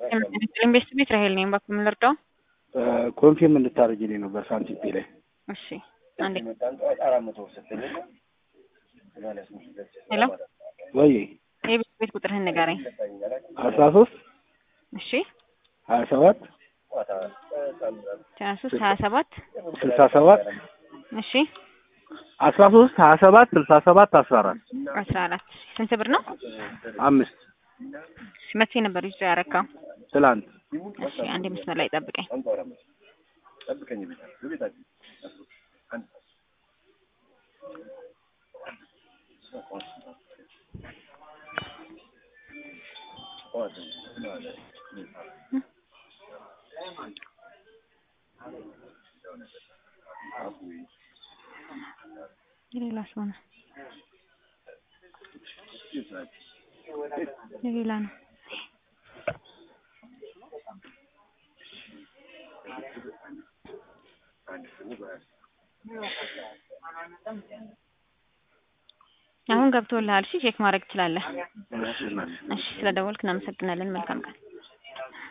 ኢንቨስት ቤት ራሄል ነኝ። እባክህ ምን ልርዳው? ኮንፊርም እንድታደርጊልኝ ነው በሳንቲም ላይ እሺ አንዴ ሄሎ ወይ የቤት ቤት ቁጥርህን ንገረኝ። አስራ ሶስት እሺ ሀያ ሰባት ሀያ ሶስት ሀያ ሰባት ስልሳ ሰባት እሺ አስራ ሶስት ሀያ ሰባት ስልሳ ሰባት አስራ አራት አስራ አራት ስንት ብር ነው? አምስት እሺ መቼ ነበር ይዞ ያረካው? ትላንት እሺ አንዴ መስመር ላይ ጠብቀኝ። የሌላ ሰው ነው የሌላ ነው። አሁን ገብቶልሃል። እሺ ቼክ ማድረግ ትችላለህ። እሺ እናቴ። እሺ ስለደወልክ እናመሰግናለን። መልካም ቀን